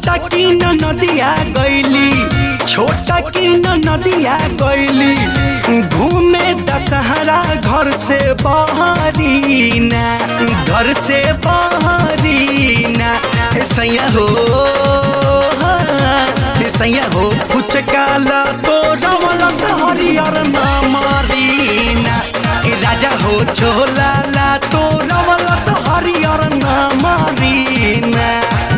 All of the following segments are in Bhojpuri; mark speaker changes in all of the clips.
Speaker 1: छोटा की न नदिया गैली छोटा की न नदिया गैली घूमे दशहरा घर से बहरी ना घर से बहरी ना हे सैया हो हे सैया हो फुचकाला तो रवला से हरियर ना मारी ना ए राजा हो छोला ला तो रवला से हरियर ना मारी ना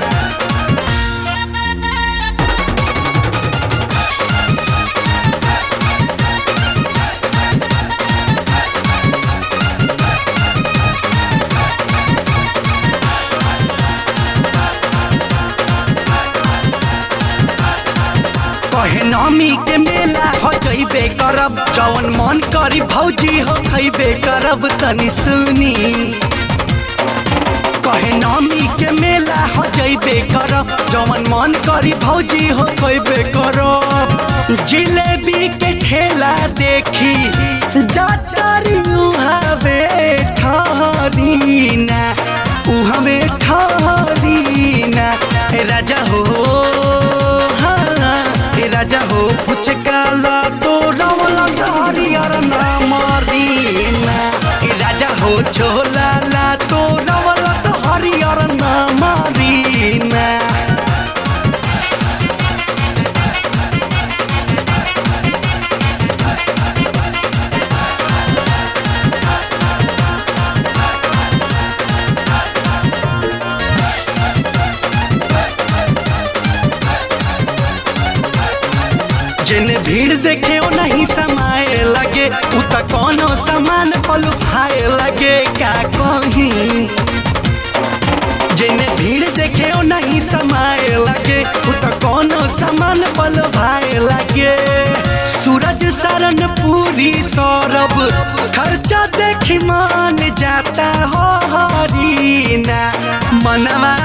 Speaker 1: कहे नमी के मेला हो जइबे करब जवन मन करी भौजी हो खइबे करब तनी सुनी कहे नमी के मेला हो जइबे करब जवन मन करी भौजी हो खइबे करब जिलेबी के ठेला देखी जातरी उहावे ठहरीना उहावे ठहरीना हे राजा हो हाँ, हे राजा हो पुचकाला तो रवला हरियर ना मारीना हे राजा हो छोला ला तो रवला हरियर ना मारीना जिन भीड़ देखे ओ नहीं समाए लगे उ त कोनो सामान पलू भाए लगे क्या कहीं जिन भीड़ देखे ओ नहीं समाए लगे उ त कोनो सामान पलू भाए लगे सूरज सरन पूरी सौरभ खर्चा देखी मान जाता हो हरीना मनवा